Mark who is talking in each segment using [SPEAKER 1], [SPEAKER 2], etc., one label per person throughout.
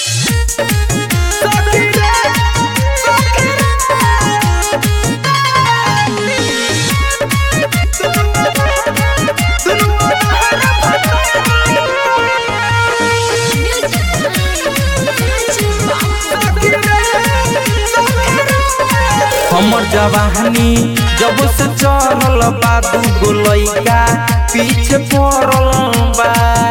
[SPEAKER 1] हमर जवानी जब से चढ़ल बा दू गो लइका पीछे पड़ल बा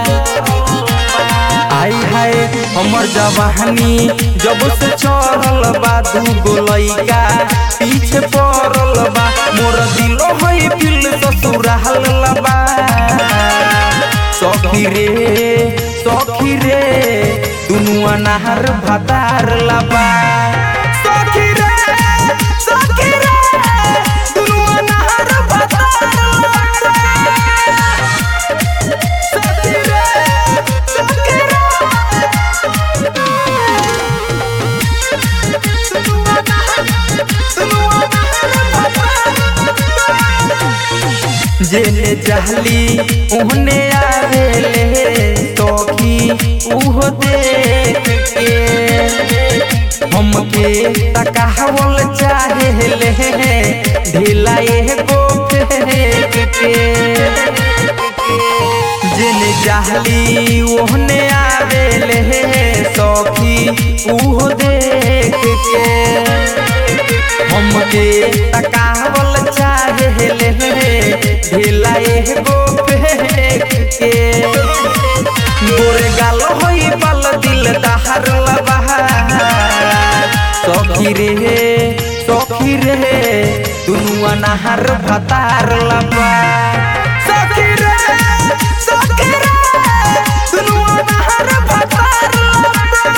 [SPEAKER 1] आई हाय हमर जवानी जब से चढ़ल बा दू गो लइका पीछे पड़ल बा मोर दिलो है दिल ससुराल बा सखी रे सखी रे दुनु अनार भातार लबा सखी रे सखी रे दुनु अनार भातार लबा सखी रे सखी जेने चाहली ओहने आवेले तोखी उहो देख के हमके तकावल चाहेले ढीला एगो फेंक के जेने चाहली ओहने आवेले सखी उहो देख के हमके तकावल चाहेले ढीला एगो फेंक के गोरे गाल होई पल दिल दहर लबा सखी रे सखी रे दुनु अनाहर भतार लबा सखी रे सखी रे दुनु अनाहर भतार लबा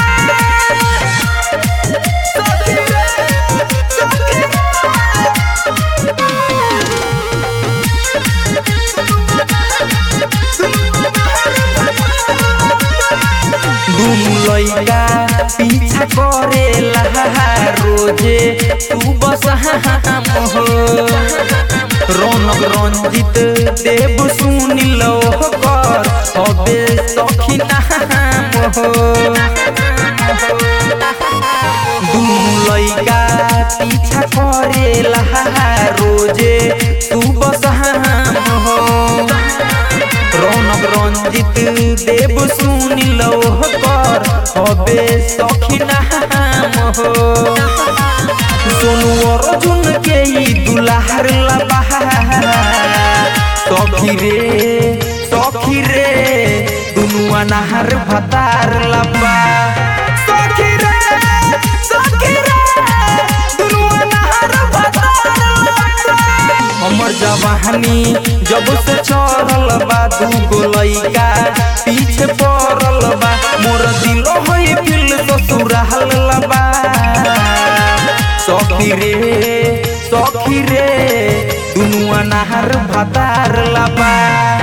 [SPEAKER 1] सखी रे सखी दुनु लइका पीछा करेला रोजे तू बस हम हो रौनक रंजित देव सुनिल कर हबे सखी नाम हो दुनु लइका पीछा करेला रोजे तू बस हम हो रौनक रंजित देव सुनिल कर हबे सखी नाम हो सोनू अर्जुन के ई दुलार लबा सखी रे सखी रे दुनु अनाहर भतार लबा सखी रे सखी रे दुनु अनाहर भतार लबा हमर जवानी जब से चढ़ल बा दू गो लइका पीछे पड़ल बा मोर दिलो है दिल ससुराल लबा सखी रे सखी रे दुनु अनाहर भातार लबा